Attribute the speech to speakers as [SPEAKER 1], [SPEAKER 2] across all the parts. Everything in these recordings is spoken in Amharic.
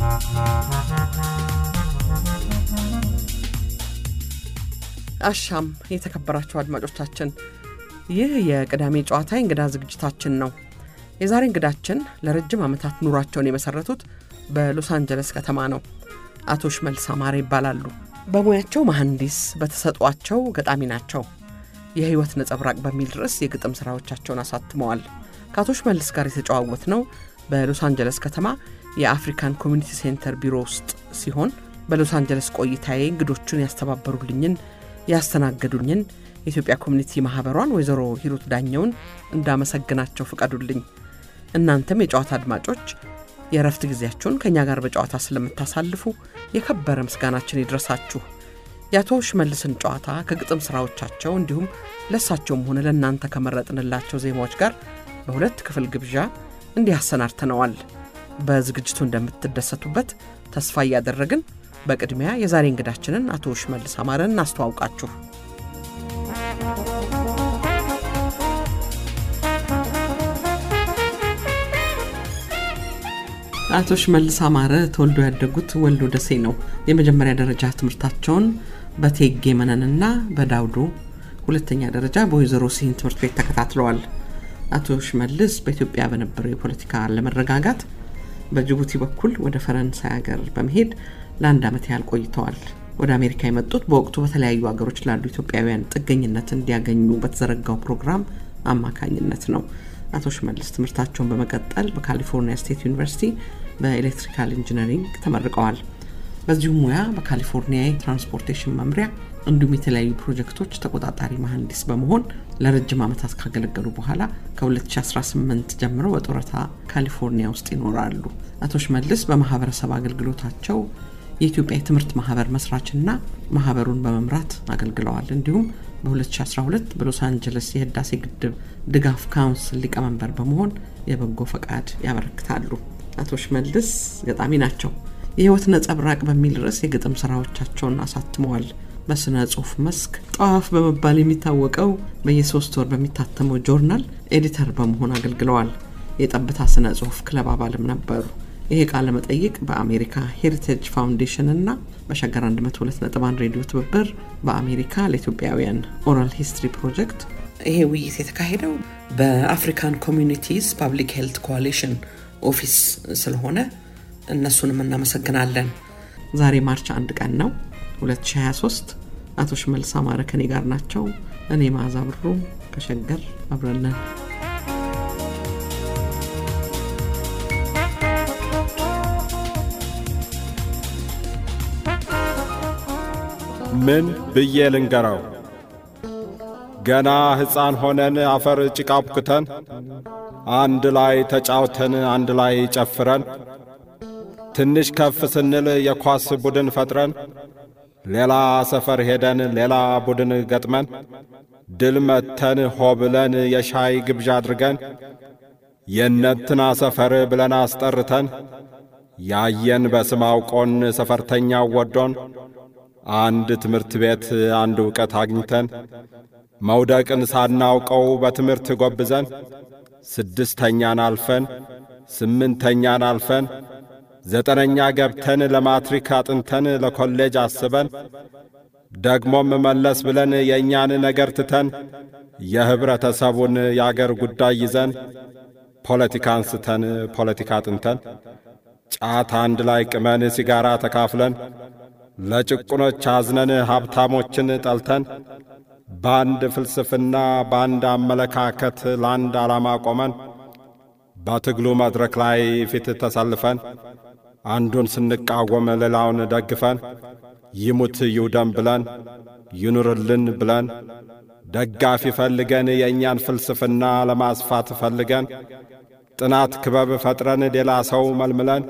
[SPEAKER 1] አሻም የተከበራችሁ አድማጮቻችን፣ ይህ የቅዳሜ ጨዋታ የእንግዳ ዝግጅታችን ነው። የዛሬ እንግዳችን ለረጅም ዓመታት ኑሯቸውን የመሰረቱት በሎስ አንጀለስ ከተማ ነው። አቶ ሽመልስ አማረ ይባላሉ። በሙያቸው መሐንዲስ፣ በተሰጧቸው ገጣሚ ናቸው። የሕይወት ነጸብራቅ በሚል ርዕስ የግጥም ሥራዎቻቸውን አሳትመዋል። ከአቶ ሽመልስ ጋር የተጨዋወት ነው በሎስ አንጀለስ ከተማ የአፍሪካን ኮሚኒቲ ሴንተር ቢሮ ውስጥ ሲሆን በሎስ አንጀለስ ቆይታዬ እንግዶቹን ያስተባበሩልኝን ያስተናገዱኝን የኢትዮጵያ ኮሚኒቲ ማህበሯን ወይዘሮ ሂሩት ዳኘውን እንዳመሰግናቸው ፍቀዱልኝ። እናንተም የጨዋታ አድማጮች የእረፍት ጊዜያችሁን ከእኛ ጋር በጨዋታ ስለምታሳልፉ የከበረ ምስጋናችን ይድረሳችሁ። የአቶ ሽመልስን ጨዋታ ከግጥም ሥራዎቻቸው እንዲሁም ለእሳቸውም ሆነ ለእናንተ ከመረጥንላቸው ዜማዎች ጋር በሁለት ክፍል ግብዣ እንዲህ አሰናድተነዋል። በዝግጅቱ እንደምትደሰቱበት ተስፋ እያደረግን በቅድሚያ የዛሬ እንግዳችንን አቶ ሽመልስ አማረን እናስተዋውቃችሁ። አቶ ሽመልስ አማረ ተወልዶ ያደጉት ወልዶ ደሴ ነው። የመጀመሪያ ደረጃ ትምህርታቸውን በቴጌ መነንና በዳውዶ፣ ሁለተኛ ደረጃ በወይዘሮ ሲሂን ትምህርት ቤት ተከታትለዋል። አቶ ሽመልስ በኢትዮጵያ በነበረው የፖለቲካ አለመረጋጋት በጅቡቲ በኩል ወደ ፈረንሳይ ሀገር በመሄድ ለአንድ ዓመት ያህል ቆይተዋል። ወደ አሜሪካ የመጡት በወቅቱ በተለያዩ ሀገሮች ላሉ ኢትዮጵያውያን ጥገኝነት እንዲያገኙ በተዘረጋው ፕሮግራም አማካኝነት ነው። አቶ ሽመልስ ትምህርታቸውን በመቀጠል በካሊፎርኒያ ስቴት ዩኒቨርሲቲ በኤሌክትሪካል ኢንጂነሪንግ ተመርቀዋል። በዚሁም ሙያ በካሊፎርኒያ የትራንስፖርቴሽን መምሪያ እንዲሁም የተለያዩ ፕሮጀክቶች ተቆጣጣሪ መሐንዲስ በመሆን ለረጅም ዓመታት ካገለገሉ በኋላ ከ2018 ጀምሮ በጡረታ ካሊፎርኒያ ውስጥ ይኖራሉ። አቶ ሽመልስ በማህበረሰብ አገልግሎታቸው የኢትዮጵያ የትምህርት ማህበር መስራችና ማህበሩን በመምራት አገልግለዋል። እንዲሁም በ2012 በሎስ አንጀለስ የህዳሴ ግድብ ድጋፍ ካውንስል ሊቀመንበር በመሆን የበጎ ፈቃድ ያበረክታሉ። አቶ ሽመልስ ገጣሚ ናቸው። የህይወት ነጸብራቅ በሚል ርዕስ የግጥም ስራዎቻቸውን አሳትመዋል። በስነ ጽሁፍ መስክ ጠዋፍ በመባል የሚታወቀው በየሶስት ወር በሚታተመው ጆርናል ኤዲተር በመሆን አገልግለዋል። የጠብታ ስነ ጽሁፍ ክለብ አባልም ነበሩ። ይሄ ቃለ መጠይቅ በአሜሪካ ሄሪቴጅ ፋውንዴሽን እና በሸገር 102.1 ሬዲዮ ትብብር በአሜሪካ ለኢትዮጵያውያን ኦራል ሂስትሪ ፕሮጀክት ይሄ ውይይት የተካሄደው በአፍሪካን ኮሚኒቲስ ፓብሊክ ሄልት ኮአሊሽን ኦፊስ ስለሆነ እነሱንም እናመሰግናለን። ዛሬ ማርች አንድ ቀን ነው 2023። አቶ ሽመልስ አማረ ከኔ ጋር ናቸው። እኔ መዓዛ ብሩ ከሸገር አብረነን
[SPEAKER 2] ምን ብዬ ልንገራው? ገና ሕፃን ሆነን አፈር ጭቃ ቡክተን አንድ ላይ ተጫውተን አንድ ላይ ጨፍረን ትንሽ ከፍ ስንል የኳስ ቡድን ፈጥረን ሌላ ሰፈር ሄደን ሌላ ቡድን ገጥመን ድል መተን ሆ ብለን የሻይ ግብዣ አድርገን የነትና ሰፈር ብለን አስጠርተን ያየን በስም አውቆን ሰፈርተኛው ወዶን አንድ ትምህርት ቤት አንድ ዕውቀት አግኝተን መውደቅን ሳናውቀው በትምህርት ጎብዘን ስድስተኛን አልፈን ስምንተኛን አልፈን ዘጠነኛ ገብተን ለማትሪክ አጥንተን ለኮሌጅ አስበን ደግሞም መለስ ብለን የእኛን ነገር ትተን የኅብረተሰቡን የአገር ጉዳይ ይዘን ፖለቲካ አንስተን ፖለቲካ አጥንተን ጫት አንድ ላይ ቅመን ሲጋራ ተካፍለን ለጭቁኖች አዝነን ሀብታሞችን ጠልተን በአንድ ፍልስፍና በአንድ አመለካከት ለአንድ ዓላማ ቆመን በትግሉ መድረክ ላይ ፊት ተሰልፈን አንዱን ስንቃወም ሌላውን ደግፈን ይሙት ይውደም ብለን ይኑርልን ብለን ደጋፊ ፈልገን የእኛን ፍልስፍና ለማስፋት ፈልገን ጥናት ክበብ ፈጥረን ሌላ ሰው መልምለን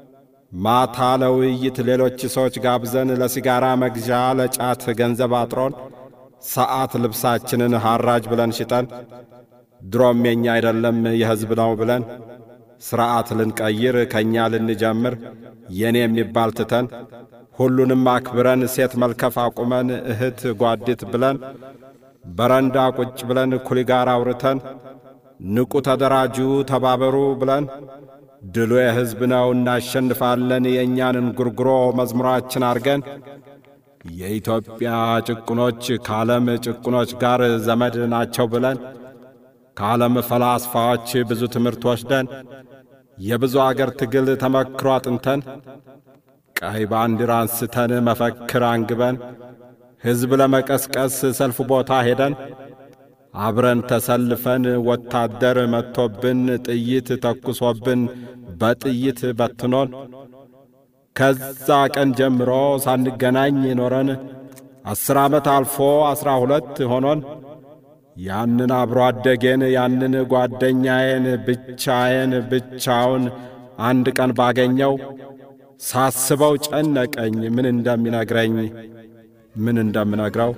[SPEAKER 2] ማታ ለውይይት ሌሎች ሰዎች ጋብዘን ለሲጋራ መግዣ ለጫት ገንዘብ አጥሮን ሰዓት ልብሳችንን ሐራጅ ብለን ሽጠን ድሮም የኛ አይደለም የሕዝብ ነው ብለን ሥርዓት ልንቀይር ከእኛ ልንጀምር የኔ የሚባል ትተን ሁሉንም አክብረን ሴት መልከፍ አቁመን እህት ጓዲት ብለን በረንዳ ቁጭ ብለን ኩሊ ጋር አውርተን ንቁ ተደራጁ ተባበሩ ብለን ድሉ የሕዝብ ነው እናሸንፋለን የእኛንን ጉርጉሮ መዝሙራችን አርገን የኢትዮጵያ ጭቁኖች ከዓለም ጭቁኖች ጋር ዘመድ ናቸው ብለን ከዓለም ፈላስፋዎች ብዙ ትምህርት ወስደን የብዙ አገር ትግል ተመክሮ አጥንተን ቀይ ባንዲራ አንስተን መፈክር አንግበን ሕዝብ ለመቀስቀስ ሰልፍ ቦታ ሄደን አብረን ተሰልፈን ወታደር መጥቶብን ጥይት ተኩሶብን በጥይት በትኖን ከዛ ቀን ጀምሮ ሳንገናኝ ኖረን አስር ዓመት አልፎ ዐሥራ ሁለት ሆኖን ያንን አብሮ አደጌን ያንን ጓደኛዬን ብቻዬን ብቻውን አንድ ቀን ባገኘው ሳስበው ጨነቀኝ ምን እንደሚነግረኝ ምን እንደምነግረው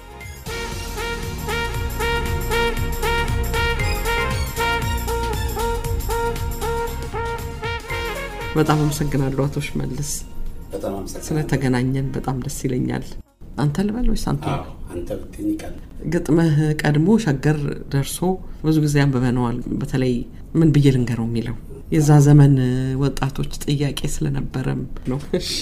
[SPEAKER 1] በጣም አመሰግናለሁ አቶ ሽመልስ
[SPEAKER 3] በጣም አመሰግናለሁ።
[SPEAKER 1] ስለተገናኘን በጣም ደስ ይለኛል። አንተ ልበል ወይስ አንተ?
[SPEAKER 3] አዎ አንተ ብትኝ ይቀል
[SPEAKER 1] ግጥምህ ቀድሞ ሸገር ደርሶ ብዙ ጊዜ አንብበነዋል። በተለይ ምን ብዬ ልንገረው የሚለው የዛ ዘመን ወጣቶች ጥያቄ ስለነበረም ነው። እሺ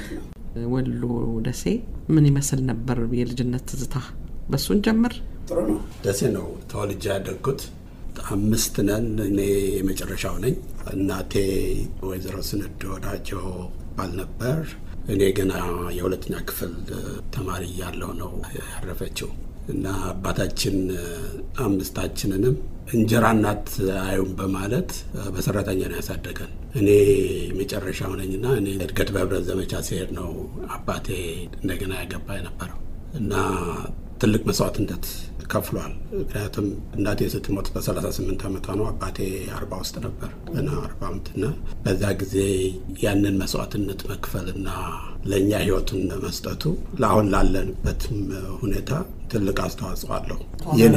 [SPEAKER 1] ወሎ ደሴ ምን ይመስል ነበር የልጅነት ትዝታ? በሱን ጀምር።
[SPEAKER 3] ጥሩ ነው። ደሴ ነው ተወልጄ ያደግኩት። አምስት ነን። እኔ የመጨረሻው ነኝ። እናቴ ወይዘሮ ስንድ ወዳቸው ባል ነበር። እኔ ገና የሁለተኛ ክፍል ተማሪ እያለሁ ነው ያረፈችው እና አባታችን አምስታችንንም እንጀራ እናት አዩም በማለት በሰራተኛ ነው ያሳደገን። እኔ መጨረሻው ነኝና እኔ እድገት በህብረት ዘመቻ ሲሄድ ነው አባቴ እንደገና ያገባ የነበረው እና ትልቅ መስዋዕትነት ከፍሏል። ምክንያቱም እናቴ ስትሞት በ38 ዓመቷ ነው። አባቴ አርባ ውስጥ ነበር ገና አርባ ዓመትና በዛ ጊዜ ያንን መስዋዕትነት መክፈልና ለእኛ ህይወቱን መስጠቱ ለአሁን ላለንበትም ሁኔታ ትልቅ አስተዋጽኦ አለው። የኔ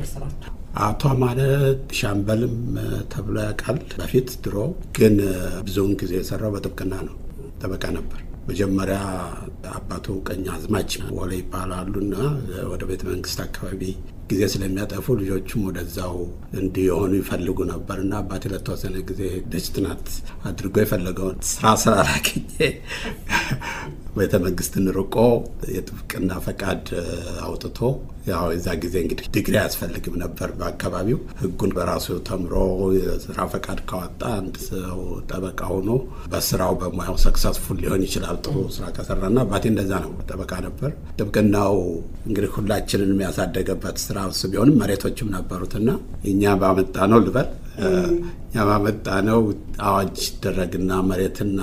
[SPEAKER 3] አቶ ማለት ሻምበልም ተብሎ ያውቃል። በፊት ድሮ ግን ብዙውን ጊዜ የሰራው በጥብቅና ነው። ጠበቃ ነበር። መጀመሪያ አባቱ ቀኝ አዝማች ወለ ይባላሉና ወደ ቤተ መንግስት አካባቢ ጊዜ ስለሚያጠፉ ልጆቹም ወደዛው እንዲሆኑ ይፈልጉ ነበር እና አባቴ ለተወሰነ ጊዜ ደጅ ጥናት አድርጎ የፈለገውን ስራ ስላላገኘ ቤተ መንግስትን ርቆ የጥብቅና ፈቃድ አውጥቶ ያው የዛ ጊዜ እንግዲህ ዲግሪ አያስፈልግም ነበር በአካባቢው ህጉን በራሱ ተምሮ የስራ ፈቃድ ካወጣ አንድ ሰው ጠበቃ ሆኖ በስራው በሙያው ሰክሰስፉል ሊሆን ይችላል ጥሩ ስራ ከሰራና አባቴ እንደዛ ነው ጠበቃ ነበር ጥብቅናው እንግዲህ ሁላችንን የሚያሳደገበት ስራ እሱ ቢሆንም መሬቶችም ነበሩትና እኛ ባመጣ ነው ልበል እኛ ባመጣ ነው አዋጅ ደረግና መሬትና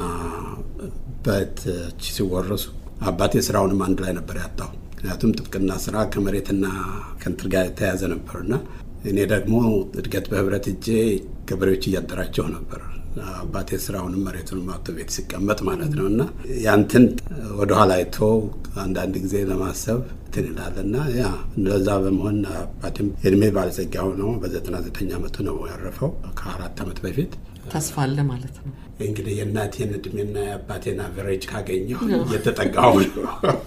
[SPEAKER 3] በቶች ሲወረሱ አባቴ ስራውንም አንድ ላይ ነበር ያጣው። ምክንያቱም ጥብቅና ስራ ከመሬትና ከንትር ጋር የተያያዘ ነበርና እኔ ደግሞ እድገት በህብረት እጄ ገበሬዎች እያደራቸው ነበር። አባቴ ስራውንም መሬቱንም አቶ ቤት ሲቀመጥ ማለት ነው እና ያንትን ወደኋላ አይቶ አንዳንድ ጊዜ ለማሰብ እንትን ይላል እና ያ እንደዛ በመሆን አባቴም የእድሜ ባለጸጋ ሆኖ በዘጠና ዘጠኝ ዓመቱ ነው ያረፈው ከአራት ዓመት በፊት።
[SPEAKER 1] ተስፋ አለ ማለት ነው።
[SPEAKER 3] እንግዲህ የእናቴን እድሜና የአባቴን አቨሬጅ ካገኘው እየተጠጋሁ ነው።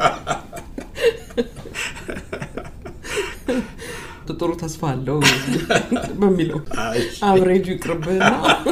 [SPEAKER 1] ጥሩ ተስፋ አለው በሚለው አብሬጁ ይቅርብህና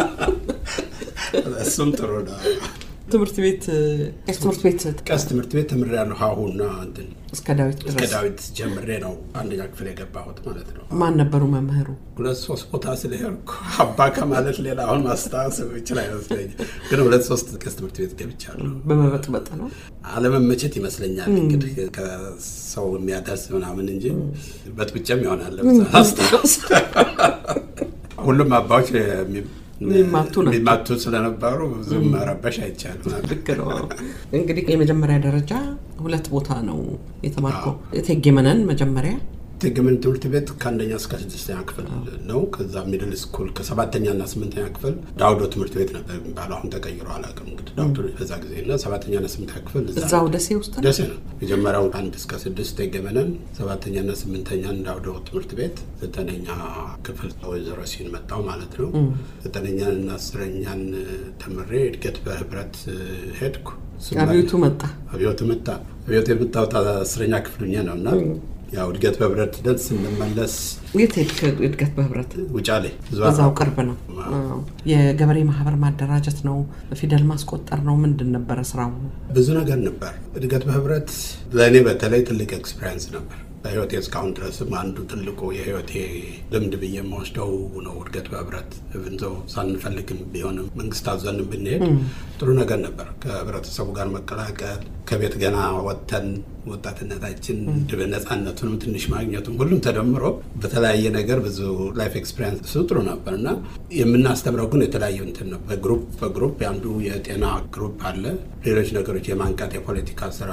[SPEAKER 3] እሱም ጥሩ ነው።
[SPEAKER 1] ትምህርት ቤት ቄስ ትምህርት ቤት
[SPEAKER 3] ቀስ ትምህርት ቤት ተምሬያለሁ። ሀሁና እንትን
[SPEAKER 1] እስከ ዳዊት
[SPEAKER 3] እስከ
[SPEAKER 1] ድረስ
[SPEAKER 3] ዳዊት ጀምሬ ነው አንደኛ ክፍል የገባሁት ማለት ነው።
[SPEAKER 1] ማን ነበሩ መምህሩ?
[SPEAKER 3] ሁለት ሶስት ቦታ ስለሄድኩ አባ ከማለት ሌላ አሁን ማስታወስ ይችል አይመስለኝም። ግን ሁለት ሶስት ቀስ ትምህርት ቤት ገብቻለሁ።
[SPEAKER 1] በመበጥበጥ ነው።
[SPEAKER 3] አለመመቸት ይመስለኛል እንግዲህ ከሰው የሚያደርስ ምናምን እንጂ በጥብጨም ይሆናል። አስታውስ ሁሉም አባዎች የሚ-
[SPEAKER 1] የሚማቱ ናቸው።
[SPEAKER 3] የሚማቱ ስለነበሩ ብዙም መረበሽ አይቻልም።
[SPEAKER 1] ልክ ነው። እንግዲህ የመጀመሪያ ደረጃ ሁለት ቦታ ነው የተማርከው። እቴጌ መነን መጀመሪያ
[SPEAKER 3] ትግምን ትምህርት ቤት ከአንደኛ እስከ ስድስተኛ ክፍል ነው። ከዛ ሚድል ስኩል ከሰባተኛ እና ስምንተኛ ክፍል ዳውዶ ትምህርት ቤት ነበር የሚባለው። አሁን ተቀይሮ አላውቅም እንግዲህ ዳውዶ በዛ ጊዜ እና ሰባተኛ እና ስምንተኛ ክፍል እዛ
[SPEAKER 1] እዛው
[SPEAKER 3] ነው።
[SPEAKER 1] ደሴ ውስጥ ነው።
[SPEAKER 3] ደሴ ነው የመጀመሪያው አንድ እስከ ስድስት የገመነን ሰባተኛና ስምንተኛን ዳውዶ ትምህርት ቤት ዘጠነኛ ክፍል ወይዘሮ ሲን መጣው ማለት ነው። ዘጠነኛንና አስረኛን ተምሬ እድገት በህብረት ሄድኩ።
[SPEAKER 1] አብዮቱ መጣ።
[SPEAKER 3] አብዮት መጣ። አብዮት የመጣሁት አስረኛ ክፍል ሆኜ ነው እና ያው እድገት በህብረት ሂደት ስንመለስ
[SPEAKER 1] የት ሄድክ? እድገት በህብረት
[SPEAKER 3] ውጫሌ ብዙ
[SPEAKER 1] እዛው ቅርብ ነው። አዎ። የገበሬ ማህበር ማደራጀት ነው፣ ፊደል ማስቆጠር ነው። ምንድን ነበረ ስራው?
[SPEAKER 3] ብዙ ነገር ነበር። እድገት በህብረት ለእኔ በተለይ ትልቅ ኤክስፔሪንስ ነበር። በህይወቴ እስካሁን ድረስም አንዱ ትልቁ የህይወቴ ልምድ ብዬ የምወስደው ነው። እድገት በህብረት ብንዞ ሳንፈልግም ቢሆንም መንግስት አዘንም ብንሄድ ጥሩ ነገር ነበር። ከህብረተሰቡ ጋር መቀላቀል ከቤት ገና ወጥተን ወጣትነታችን ነፃነቱንም ትንሽ ማግኘቱም ሁሉም ተደምሮ በተለያየ ነገር ብዙ ላይፍ ኤክስፔሪንስ እሱ ጥሩ ነበር እና የምናስተምረው ግን የተለያዩ እንትን ነው። በግሩፕ በግሩፕ የአንዱ የጤና ግሩፕ አለ። ሌሎች ነገሮች የማንቃት የፖለቲካ ስራ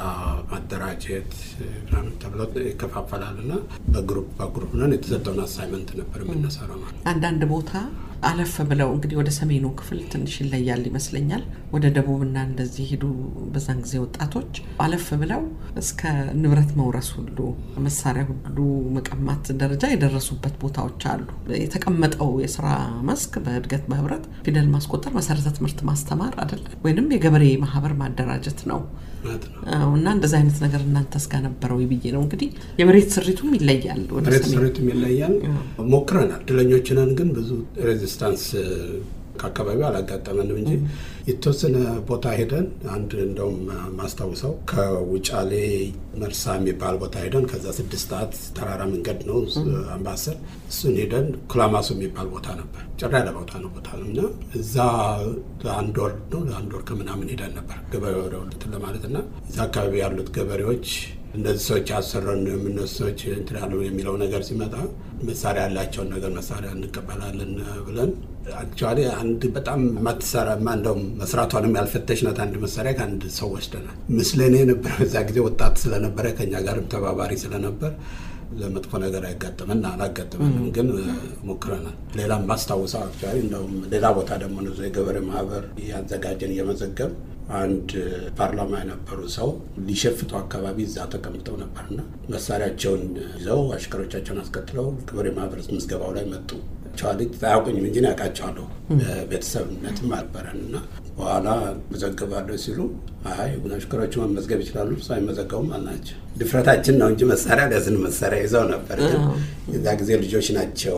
[SPEAKER 3] ማደራጀት ምናምን ተብሎ ይከፋፈላል እና በግሩፕ በግሩፕ ነን የተሰጠውን አሳይመንት ነበር የምንሰራው ማለት ነው።
[SPEAKER 1] አንዳንድ ቦታ አለፍ ብለው እንግዲህ ወደ ሰሜኑ ክፍል ትንሽ ይለያል ይመስለኛል። ወደ ደቡብና እንደዚህ ሄዱ በዛን ጊዜ ወጣቶች አለፍ ብለው እስከ ንብረት መውረስ ሁሉ መሳሪያ ሁሉ መቀማት ደረጃ የደረሱበት ቦታዎች አሉ። የተቀመጠው የስራ መስክ በእድገት በህብረት ፊደል ማስቆጠር፣ መሰረተ ትምህርት ማስተማር አይደለም ወይንም የገበሬ ማህበር ማደራጀት ነው
[SPEAKER 3] ማለት ነው።
[SPEAKER 1] አዎ፣ እና እንደዚ አይነት ነገር እናንተስ ጋር ነበረው ብዬ ነው እንግዲህ የመሬት ስሪቱም ይለያል ወደ
[SPEAKER 3] መሬት
[SPEAKER 1] ሰሜን
[SPEAKER 3] ስሪቱም ይለያል። ሞክረናል። እድለኞች ነን፣ ግን ብዙ ሬዚስታንስ ከአካባቢው አላጋጠመንም እንጂ የተወሰነ ቦታ ሄደን አንድ እንደውም ማስታውሰው ከውጫሌ መርሳ የሚባል ቦታ ሄደን ከዛ ስድስት ሰዓት ተራራ መንገድ ነው አምባሰል እሱን ሄደን ኩላማሱ የሚባል ቦታ ነበር። ጭራ ያለ ቦታ ነው ቦታ ነው እና እዛ ለአንድ ወር ነው ለአንድ ወር ከምናምን ሄደን ነበር ገበሬ ወደ እንትን ለማለት እና እዛ አካባቢ ያሉት ገበሬዎች እነዚህ ሰዎች ያሰረን የምነሱ ሰዎች እንትን ያሉ የሚለው ነገር ሲመጣ መሳሪያ ያላቸውን ነገር መሳሪያ እንቀበላለን ብለን አክቹዋሊ አንድ በጣም ማትሰራ እንደውም መስራቷንም ያልፈተሽናት አንድ መሳሪያ ከአንድ ሰው ወስደናል። ምስለኔ የነበረ በዛ ጊዜ ወጣት ስለነበረ ከኛ ጋርም ተባባሪ ስለነበር ለመጥፎ ነገር አይጋጠመን አላጋጠመንም፣ ግን ሞክረናል። ሌላም ማስታውሰው አክቹዋሊ እንደውም ሌላ ቦታ ደግሞ ነው የገበሬ ማህበር ያዘጋጀን እየመዘገብ አንድ ፓርላማ የነበሩ ሰው ሊሸፍቱ አካባቢ እዛ ተቀምጠው ነበርና መሳሪያቸውን ይዘው አሽከሮቻቸውን አስከትለው ገበሬ ማህበር ምዝገባው ላይ መጡ። ቸዋሊ አያውቁኝም እንጂ ያውቃቸዋለሁ። ቤተሰብነትም አልበረን እና በኋላ መዘገባለሁ ሲሉ አይ አሽከሮቹ መመዝገብ ይችላሉ፣ እሱ አይመዘገቡም አልናቸው። ድፍረታችን ነው እንጂ መሳሪያ ለዝን መሳሪያ ይዘው ነበር። ግን የዛ ጊዜ ልጆች ናቸው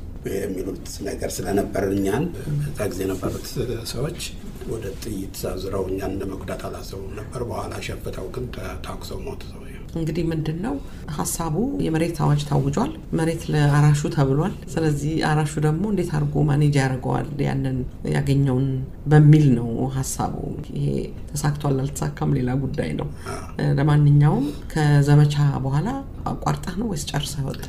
[SPEAKER 3] የሚሉት ነገር ስለነበር እኛን በዛ ጊዜ የነበሩት ሰዎች ወደ ጥይት አዙረው እኛን ለመጉዳት አላሰቡም ነበር። በኋላ ሸፍተው ግን ታኩሰው ሞቱ ሰው
[SPEAKER 1] እንግዲህ ምንድን ነው ሀሳቡ? የመሬት አዋጅ ታውጇል። መሬት ለአራሹ ተብሏል። ስለዚህ አራሹ ደግሞ እንዴት አድርጎ ማኔጅ ያደርገዋል ያንን ያገኘውን በሚል ነው ሀሳቡ። ይሄ ተሳክቷል አልተሳካም ሌላ ጉዳይ ነው። ለማንኛውም ከዘመቻ በኋላ አቋርጠህ ነው ወይስ ጨርሰህ ወጣ?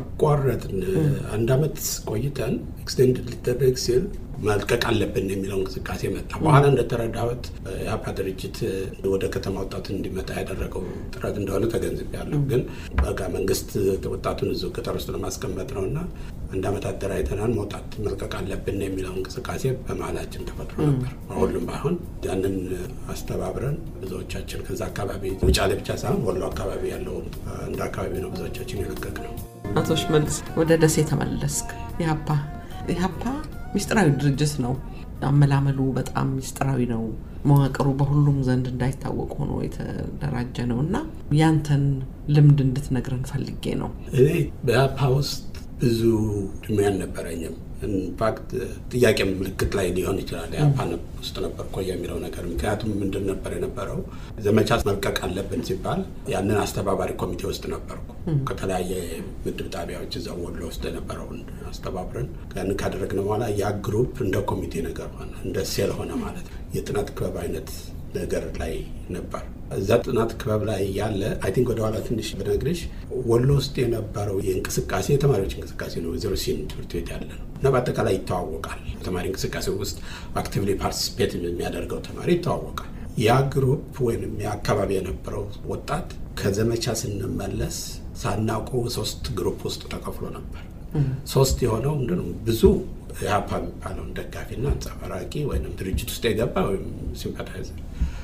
[SPEAKER 3] አቋረጥን። አንድ አመት ቆይተን ኤክስቴንድ ሊደረግ ሲል መልቀቅ አለብን የሚለው እንቅስቃሴ መጣ። በኋላ እንደተረዳሁት የአፓ ድርጅት ወደ ከተማ ወጣቱን እንዲመጣ ያደረገው ጥረት እንደሆነ ተገንዝቤያለሁ። ግን በቃ መንግስት ወጣቱን እዚሁ ገጠር ውስጥ ለማስቀመጥ ነው እና አንድ አመት አደራጅተናል። መውጣት መልቀቅ አለብን የሚለው እንቅስቃሴ በመሀላችን ተፈጥሮ ነበር። ሁሉም ባይሆን ያንን አስተባብረን ብዙዎቻችን ከዛ አካባቢ ውጫሌ ብቻ ሳይሆን ወሎ አካባቢ ያለው እንደ አካባቢ ነው ብዙዎቻችን የለቀቅ ነው።
[SPEAKER 1] አቶ ሽመልስ ወደ ደሴ ተመለስክ። ኢህአፓ ኢህአፓ ሚስጥራዊ ድርጅት ነው። አመላመሉ በጣም ሚስጥራዊ ነው። መዋቅሩ በሁሉም ዘንድ እንዳይታወቅ ሆኖ የተደራጀ ነው እና ያንተን ልምድ እንድትነግረን ፈልጌ ነው።
[SPEAKER 3] እኔ በኢህአፓ ውስጥ ብዙ እድሜ አልነበረኝም። ኢንፋክት ጥያቄ ምልክት ላይ ሊሆን ይችላል ኢህአፓ ውስጥ ነበር እኮ የሚለው ነገር። ምክንያቱም ምንድን ነበር የነበረው ዘመቻ መልቀቅ አለብን ሲባል ያንን አስተባባሪ ኮሚቴ ውስጥ ነበርኩ። ከተለያየ ምድብ ጣቢያዎች እዛ ወሎ ውስጥ የነበረውን አስተባብረን ያን ካደረግን በኋላ ያ ግሩፕ እንደ ኮሚቴ ነገር ሆነ፣ እንደ ሴል ሆነ ማለት ነው። የጥናት ክበብ አይነት ነገር ላይ ነበር። እዛ ጥናት ክበብ ላይ ያለ አይ ቲንክ ወደኋላ ትንሽ ብነግርሽ ወሎ ውስጥ የነበረው የእንቅስቃሴ የተማሪዎች እንቅስቃሴ ነው። ዜሮ ሲን ትምህርት ቤት ያለ ነው እና በአጠቃላይ ይተዋወቃል። ተማሪ እንቅስቃሴ ውስጥ አክቲቭሊ ፓርቲሲፔት የሚያደርገው ተማሪ ይተዋወቃል። ያ ግሩፕ ወይም የአካባቢ የነበረው ወጣት ከዘመቻ ስንመለስ ሳናውቀው ሶስት ግሩፕ ውስጥ ተከፍሎ ነበር። ሶስት የሆነው ምንድን ነው ብዙ ኢህአፓ የሚባለውን ደጋፊና አንጸባራቂ ወይም ድርጅት ውስጥ የገባ ወይም ሲምፓታይዘር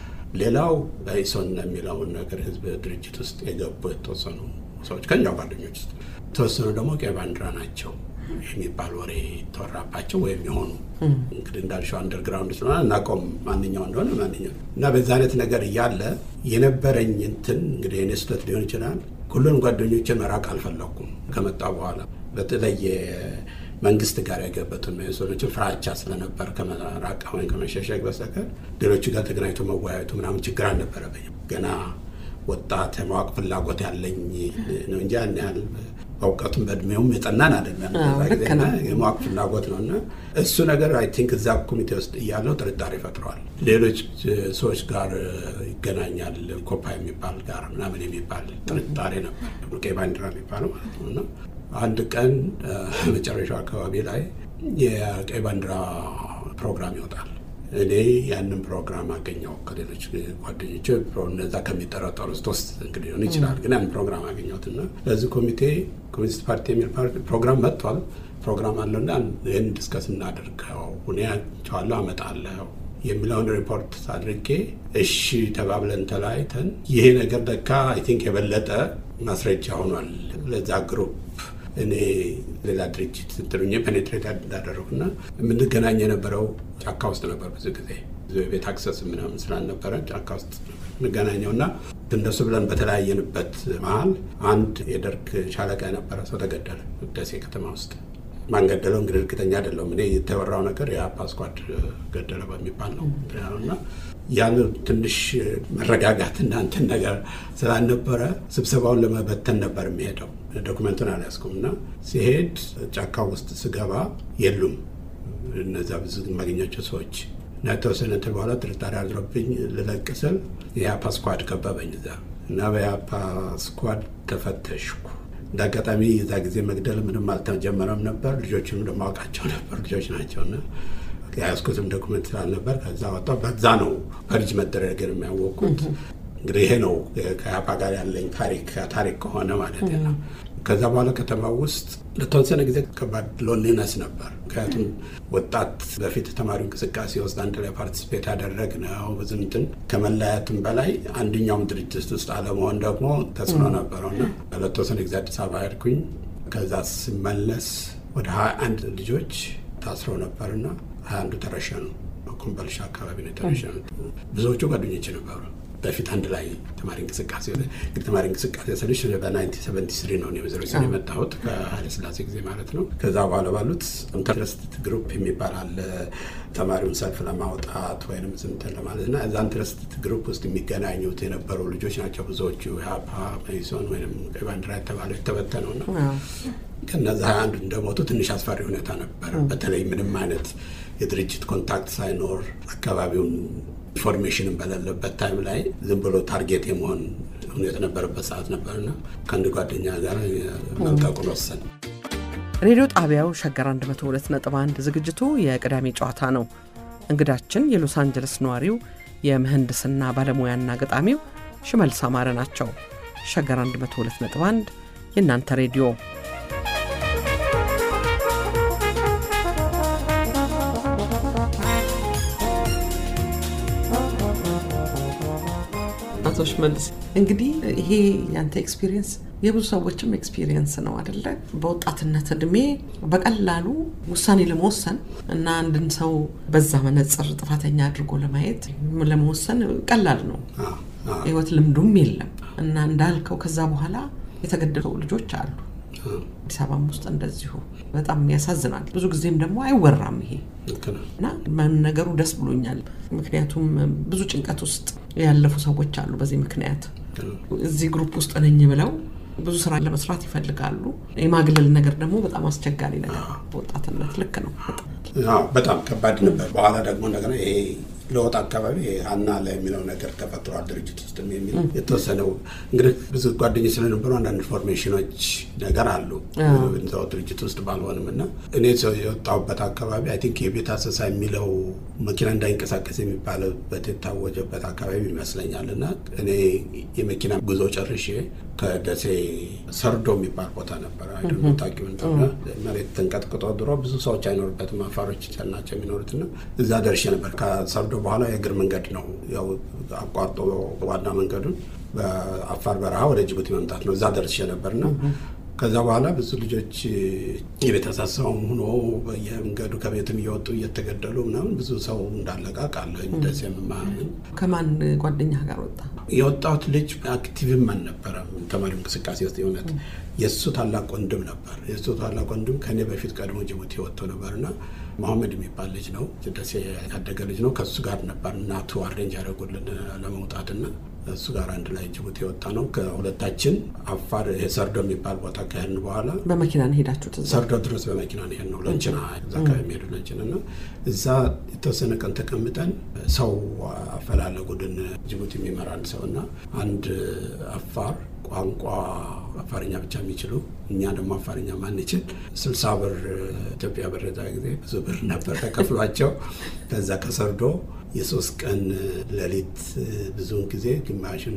[SPEAKER 3] ሌላው በኢሶን የሚለውን ነገር ህዝብ ድርጅት ውስጥ የገቡ የተወሰኑ ሰዎች ከኛው ጓደኞች ውስጥ የተወሰኑ ደግሞ ቀይ ባንዲራ ናቸው የሚባል ወሬ ተወራባቸው ወይም የሆኑ እንግዲህ እንዳልሽው አንደርግራውንድ ስለሆነ እናቆም ማንኛው እንደሆነ ማንኛው እና በዛ አይነት ነገር እያለ የነበረኝ እንትን እንግዲህ የኔ ስህተት ሊሆን ይችላል። ሁሉንም ጓደኞችን መራቅ አልፈለኩም። ከመጣ በኋላ በተለይ መንግስት ጋር የገበቱን ሰዎችን ፍራቻ ስለነበር ከመራቅ ወይም ከመሸሸግ በስተቀር ሌሎቹ ጋር ተገናኝቶ መወያየቱ ምናምን ችግር አልነበረብኝም። ገና ወጣት የማወቅ ፍላጎት ያለኝ ነው እንጂ ያን ያህል በእውቀቱም በእድሜውም የጠናን አይደለም። የማወቅ ፍላጎት ነው እና እሱ ነገር አይ ቲንክ እዛ ኮሚቴ ውስጥ እያለው ጥርጣሬ ፈጥረዋል። ሌሎች ሰዎች ጋር ይገናኛል ኮፓ የሚባል ጋር ምናምን የሚባል ጥርጣሬ ነበር። ቀይ ባንዲራ የሚባለው ማለት ነው እና አንድ ቀን መጨረሻው አካባቢ ላይ የቀይ ባንዲራ ፕሮግራም ይወጣል። እኔ ያንን ፕሮግራም አገኘው ከሌሎች ጓደኞች እነዛ ከሚጠረጠሩት ውስጥ እንግዲህ ሊሆን ይችላል። ግን ያን ፕሮግራም አገኘሁት እና ለዚህ ኮሚቴ ኮሚኒስት ፓርቲ የሚል ፕሮግራም መጥቷል። ፕሮግራም አለውና ይህን ዲስከስ እናደርገው ሁኔያቸዋለሁ አመጣለሁ የሚለውን ሪፖርት አድርጌ እሺ ተባብለን ተለያይተን ይሄ ነገር ለካ አይ ቲንክ የበለጠ ማስረጃ ሆኗል ለዛ ግሩፕ እኔ ሌላ ድርጅት እንትሉኝ ፔኔትሬት እንዳደረጉና የምንገናኝ የነበረው ጫካ ውስጥ ነበር። ብዙ ጊዜ ቤት አክሰስ ምናምን ስላልነበረ ጫካ ውስጥ እንገናኘው እና እነሱ ብለን በተለያየንበት መሀል አንድ የደርግ ሻለቃ የነበረ ሰው ተገደለ ደሴ ከተማ ውስጥ። ማን ገደለው እንግዲህ እርግጠኛ አይደለሁም። እኔ የተወራው ነገር የአፓ ስኳድ ገደለ በሚባል ነው እና ያን ትንሽ መረጋጋት እና እንትን ነገር ስላልነበረ ስብሰባውን ለመበተን ነበር የሚሄደው። ዶክመንቱን አልያዝኩም እና ሲሄድ ጫካ ውስጥ ስገባ የሉም እነዛ ብዙ የማገኛቸው ሰዎች እና የተወሰነ እንትን በኋላ ጥርጣሬ አድሮብኝ ልለቅ ስል የአፓ ስኳድ ከበበኝ እዛ እና በየአፓ ስኳድ ተፈተሽኩ። እንደ አጋጣሚ የዛ ጊዜ መግደል ምንም አልተጀመረም ነበር። ልጆችንም ደግሞ አውቃቸው ነበር ልጆች ናቸውና የያዝኩትም ዶኩመንት ስላልነበር ከዛ ወጣሁ። በዛ ነው ፐርጅ መደረግን የሚያወቅኩት። እንግዲህ ይሄ ነው ከያፓ ጋር ያለኝ ታሪክ ታሪክ ከሆነ ማለት ነው። ከዛ በኋላ ከተማ ውስጥ ለተወሰነ ጊዜ ከባድ ሎንሊነስ ነበር። ምክንያቱም ወጣት በፊት ተማሪው እንቅስቃሴ ውስጥ አንድ ላይ ፓርቲስፔት ያደረግ ነው ብዙ እንትን ከመለያየትም በላይ አንደኛውም ድርጅት ውስጥ አለመሆን ደግሞ ተጽዕኖ ነበረውና ለተወሰነ ጊዜ አዲስ አበባ ሄድኩኝ። ከዛ ስመለስ ወደ ሀያ አንድ ልጆች ታስረው ነበርና ሀያ አንዱ ተረሸኑ። ኮምቦልቻ አካባቢ ነው የተረሸኑት። ብዙዎቹ ጓደኞች ነበሩ። በፊት አንድ ላይ ተማሪ እንቅስቃሴ እንግዲህ ተማሪ እንቅስቃሴ ስልሽ በ1973 ነው ዜሮ የመጣሁት ከኃይለ ሥላሴ ጊዜ ማለት ነው። ከዛ በኋላ ባሉት ኢንተረስት ግሩፕ የሚባል አለ ተማሪውን ሰልፍ ለማውጣት ወይም ስንትን ለማለት እና እዛ ኢንተረስት ግሩፕ ውስጥ የሚገናኙት የነበሩ ልጆች ናቸው ብዙዎቹ ሀፓ መኢሶን ወይም ቀይ ባንዲራ የተባለው የተበተነው ነው። ከነዚ ሀያ አንዱ እንደሞቱ ትንሽ አስፈሪ ሁኔታ ነበር። በተለይ ምንም አይነት የድርጅት ኮንታክት ሳይኖር አካባቢውን ኢንፎርሜሽንን በሌለበት ታይም ላይ ዝም ብሎ ታርጌት የመሆን ሁኔታ የነበረበት ሰዓት ነበርና ከአንድ ጓደኛ ጋር መልቀቁን ወሰን።
[SPEAKER 1] ሬዲዮ ጣቢያው ሸገር 102.1 ዝግጅቱ የቅዳሜ ጨዋታ ነው። እንግዳችን የሎስ አንጀለስ ነዋሪው የምህንድስና ባለሙያና ገጣሚው ሽመልስ አማረ ናቸው። ሸገር 102.1 የእናንተ ሬዲዮ አቶ ሽመልስ እንግዲህ ይሄ ያንተ ኤክስፒሪየንስ የብዙ ሰዎችም ኤክስፒሪየንስ ነው አደለ? በወጣትነት እድሜ በቀላሉ ውሳኔ ለመወሰን እና አንድን ሰው በዛ መነጽር ጥፋተኛ አድርጎ ለማየት ለመወሰን ቀላል ነው። ህይወት ልምዱም የለም እና እንዳልከው ከዛ በኋላ የተገደሉ ልጆች አሉ። አዲስ አበባም ውስጥ እንደዚሁ በጣም ያሳዝናል። ብዙ ጊዜም ደግሞ አይወራም ይሄ እና መነገሩ ደስ ብሎኛል። ምክንያቱም ብዙ ጭንቀት ውስጥ ያለፉ ሰዎች አሉ። በዚህ ምክንያት እዚህ ግሩፕ ውስጥ ነኝ ብለው ብዙ ስራ ለመስራት ይፈልጋሉ። የማግለል ነገር ደግሞ በጣም አስቸጋሪ ነገር በወጣትነት ልክ ነው።
[SPEAKER 3] በጣም ከባድ ነበር። በኋላ ደግሞ እንደገና ይሄ ለወጥ አካባቢ ሀና ላይ የሚለው ነገር ተፈጥሯል ድርጅት ውስጥ የሚል የተወሰነው እንግዲህ ብዙ ጓደኞች ስለነበሩ አንዳንድ ኢንፎርሜሽኖች ነገር አሉ እዛው ድርጅት ውስጥ ባልሆንም እና እኔ ሰው የወጣሁበት አካባቢ አይ ቲንክ የቤት አሰሳ የሚለው መኪና እንዳይንቀሳቀስ የሚባልበት የታወጀበት አካባቢ ይመስለኛል እና እኔ የመኪና ጉዞ ጨርሼ ከደሴ ሰርዶ የሚባል ቦታ ነበረ ታቂው መሬት ተንቀጥቅጦ ድሮ ብዙ ሰዎች አይኖርበትም አፋሮች ናቸው የሚኖሩትና እዛ ደርሼ ነበር ከሰርዶ በኋላ የእግር መንገድ ነው ያው አቋርጦ ዋና መንገዱን በአፋር በረሃ ወደ ጅቡቲ መምጣት ነው። እዛ ደርሼ ነበርና ከዛ በኋላ ብዙ ልጆች የቤተሰሰቡም ሆኖ በየመንገዱ ከቤትም እየወጡ እየተገደሉ ምናምን ብዙ ሰው እንዳለቀ ቃለኝ ደስ የምማምን
[SPEAKER 1] ከማን ጓደኛ ጋር ወጣ?
[SPEAKER 3] የወጣሁት ልጅ አክቲቭም አልነበረም ተማሪ እንቅስቃሴ ውስጥ የእውነት የእሱ ታላቅ ወንድም ነበር። የእሱ ታላቅ ወንድም ከኔ በፊት ቀድሞ ጅቡቲ ወጥቶ ነበር እና መሐመድ የሚባል ልጅ ነው። ደሴ ያደገ ልጅ ነው። ከእሱ ጋር ነበር እናቱ አሬንጅ ያደረጉልን ለመውጣትና እሱ ጋር አንድ ላይ ጅቡቲ የወጣ ነው። ከሁለታችን አፋር ሰርዶ የሚባል ቦታ ከሄድን በኋላ
[SPEAKER 1] በመኪና ነው ሄዳችሁት? እዛ
[SPEAKER 3] ሰርዶ ድረስ በመኪና ነው የሄድነው። ለንችና እዛ አካባቢ የሚሄዱ ለንችን እና እዛ የተወሰነ ቀን ተቀምጠን ሰው አፈላለጉልን ጅቡቲ የሚመራን ሰው እና አንድ አፋር ቋንቋ አፋርኛ ብቻ የሚችሉ እኛ ደግሞ አፋርኛ ማንችል ስልሳ ብር ኢትዮጵያ ብር ዛ ጊዜ ብዙ ብር ነበር ተከፍሏቸው ከዛ ከሰርዶ የሶስት ቀን ሌሊት ብዙውን ጊዜ ግማሽን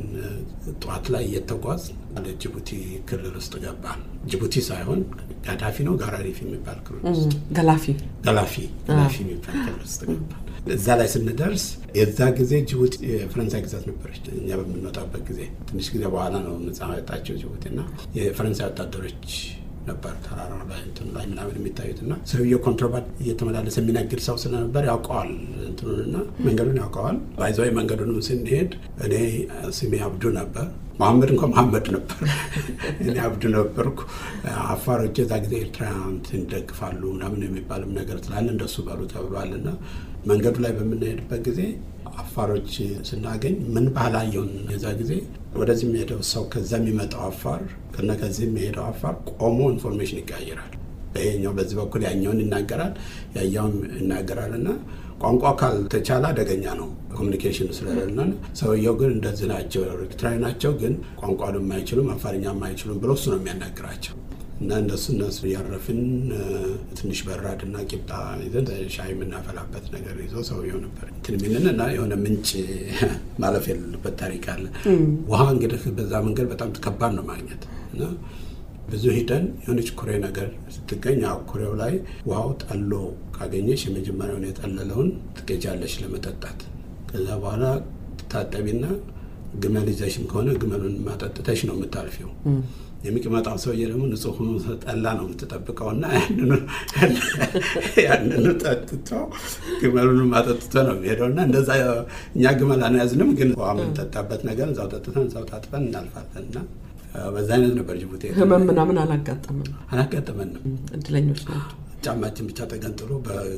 [SPEAKER 3] ጠዋት ላይ እየተጓዝ ወደ ጅቡቲ ክልል ውስጥ ገባን። ጅቡቲ ሳይሆን ጋዳፊ ነው ጋራሪፍ የሚባል ክልል ውስጥ
[SPEAKER 1] ገላፊ
[SPEAKER 3] ገላፊ ገላፊ የሚባል ክልል ውስጥ ገባን። እዛ ላይ ስንደርስ የዛ ጊዜ ጅቡቲ የፈረንሳይ ግዛት ነበረች። እኛ በምንወጣበት ጊዜ ትንሽ ጊዜ በኋላ ነው ነጻ ወጣቸው ጅቡቲ እና የፈረንሳይ ወታደሮች ነበር ተራራ ላይ እንትን ላይ ምናምን የሚታዩት እና ሰውየው ኮንትሮባንድ እየተመላለሰ የሚነግድ ሰው ስለነበር ያውቀዋል እንትኑንና መንገዱን ያውቀዋል። ባይዘዋይ መንገዱንም ስንሄድ እኔ ስሜ አብዱ ነበር። መሐመድ እንኳ መሐመድ ነበር። እኔ አብዱ ነበርኩ። አፋሮች የዛ ጊዜ ኤርትራ እንትን ይደግፋሉ ምናምን የሚባልም ነገር ስላለ እንደሱ በሉ ተብሏል እና መንገዱ ላይ በምንሄድበት ጊዜ አፋሮች ስናገኝ ምን ባህላየውን የዛ ጊዜ ወደዚህ የሚሄደው ሰው ከዛ የሚመጣው አፋር ከነ ከዚህ የሚሄደው አፋር ቆሞ ኢንፎርሜሽን ይቀያየራል። ይሄኛው በዚህ በኩል ያኛውን ይናገራል፣ ያኛውም ይናገራል እና ቋንቋ ካልተቻለ አደገኛ ነው ኮሚኒኬሽን ስለሌለ። ሰውየው ግን እንደዚህ ናቸው፣ ኤርትራዊ ናቸው፣ ግን ቋንቋን የማይችሉም አፋርኛ የማይችሉም ብሎ እሱ ነው የሚያናግራቸው እና እንደሱ እነሱ እያረፍን ትንሽ በራድና ቂጣ ይዘን ሻይ የምናፈላበት ነገር ይዞ ሰውየው ነበር እንትን የሚልን እና የሆነ ምንጭ ማለፍ የሌለበት ታሪክ አለ። ውሃ እንግዲህ በዛ መንገድ በጣም ከባድ ነው ማግኘት እና ብዙ ሂደን የሆነች ኩሬ ነገር ስትገኝ ኩሬው ላይ ውሃው ጠሎ ካገኘሽ የመጀመሪያውን የጠለለውን ትገጃለሽ ለመጠጣት። ከዛ በኋላ ትታጠቢና ግመል ይዘሽም ከሆነ ግመሉን ማጠጥተሽ ነው የምታልፊው። የሚቀመጣው ሰውዬ ደግሞ ንጹህ ሆኖ ጠላ ነው የምትጠብቀው እና ያንኑ ጠጥቶ ግመሉን አጠጥቶ ነው የሚሄደው እና እንደዛ እኛ ግመል አንያዝንም፣ ግን ውሃ የምንጠጣበት ነገር እዛው ጠጥተን እዛው ታጥበን እናልፋለን እና በዛ አይነት ነበር ጅቡቲ።
[SPEAKER 1] ህመም ምናምን አላጋጠምም?
[SPEAKER 3] አላጋጠመንም።
[SPEAKER 1] እድለኞች ናቸው።
[SPEAKER 3] ጫማችን ብቻ ተገንጥሎ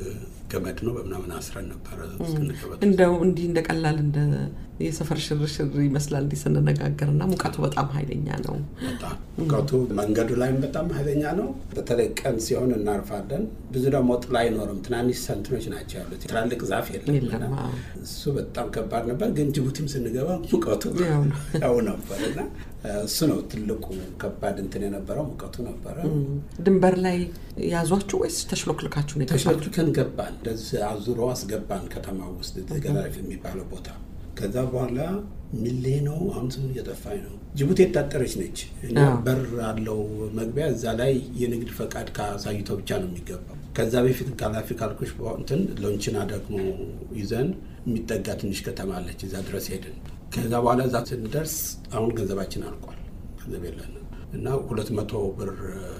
[SPEAKER 3] በገመድ ነው በምናምን አስረን ነበረ።
[SPEAKER 1] እንደው እንዲህ እንደ ቀላል እንደ የሰፈር ሽርሽር ይመስላል እንዲህ ስንነጋገር እና ሙቀቱ በጣም ኃይለኛ ነው።
[SPEAKER 3] በጣም ሙቀቱ መንገዱ ላይም በጣም ኃይለኛ ነው። በተለይ ቀን ሲሆን እናርፋለን። ብዙ ደግሞ ጥላ አይኖርም። ትናንሽ ሰንትኖች ናቸው ያሉት። ትላልቅ ዛፍ የለም። እሱ በጣም ከባድ ነበር። ግን ጅቡቲም ስንገባ ሙቀቱ ያው ነበር እና እሱ ነው ትልቁ ከባድ እንትን የነበረው ሙቀቱ ነበረ።
[SPEAKER 1] ድንበር ላይ ያዟችሁ ወይስ ተሽሎክልካችሁ ነው?
[SPEAKER 3] ተሽሎክልከን ገባን። እንደዚህ አዙሮ አስገባን ከተማ ውስጥ ገላሪፍ የሚባለው ቦታ ከዛ በኋላ ሚሌ ነው አሁን ስሙ እየጠፋኝ ነው። ጅቡቲ የታጠረች ነች እና በር አለው መግቢያ። እዛ ላይ የንግድ ፈቃድ ካሳይቶ ብቻ ነው የሚገባው። ከዛ በፊት ጋላፊ ካልኩሽ እንትን ሎንችና ደግሞ ይዘን የሚጠጋ ትንሽ ከተማ አለች። እዛ ድረስ ሄድን። ከዛ በኋላ እዛ ስንደርስ አሁን ገንዘባችን አልቋል። ገንዘብ የለንም እና ሁለት መቶ ብር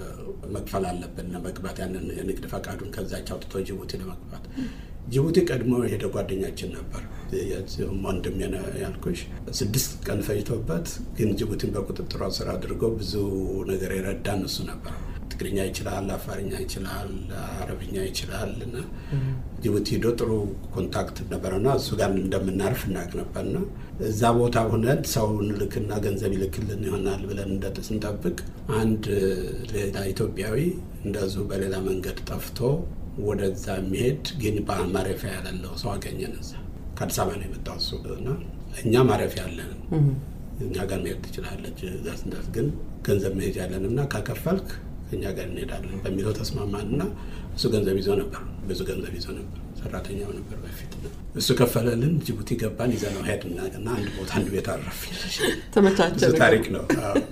[SPEAKER 3] መክፈል አለብን ለመግባት ያንን የንግድ ፈቃዱን ከዛች አውጥቶ ጅቡቲ ለመግባት ጅቡቲ ቀድሞ የሄደ ጓደኛችን ነበር። ወንድም ያልኩሽ ስድስት ቀን ፈጅቶበት ግን ጅቡቲን በቁጥጥሯ ስር አድርጎ ብዙ ነገር የረዳን እሱ ነበር። ትግርኛ ይችላል፣ አፋርኛ ይችላል፣ አረብኛ ይችላል እና ጅቡቲ ሄዶ ጥሩ ኮንታክት ነበረና እሱ ጋር እንደምናርፍ እናቅ ነበርና እዛ ቦታ ሆነን ሰው እንልክና ገንዘብ ይልክልን ይሆናል ብለን ስንጠብቅ አንድ ሌላ ኢትዮጵያዊ እንደዚሁ በሌላ መንገድ ጠፍቶ ወደዛ የሚሄድ ግን ማረፊያ ያለለው ሰው አገኘን። እዛ ከአዲስ አበባ ነው የመጣው እሱ እና እኛ ማረፊያ ያለን እኛ ጋር መሄድ ትችላለች፣ እዛ ስንደርስ ግን ገንዘብ መሄድ ያለን እና ካከፈልክ እኛ ጋር እንሄዳለን በሚለው ተስማማን እና እሱ ገንዘብ ይዞ ነበር፣ ብዙ ገንዘብ ይዞ ነበር። ሰራተኛው ነበር በፊት። እሱ ከፈለልን፣ ጅቡቲ ገባን፣ ይዘነው ሄድን እና አንድ ቦታ አንድ ቤት አረፍ።
[SPEAKER 1] ተመቻቸ።
[SPEAKER 3] ብዙ ታሪክ ነው።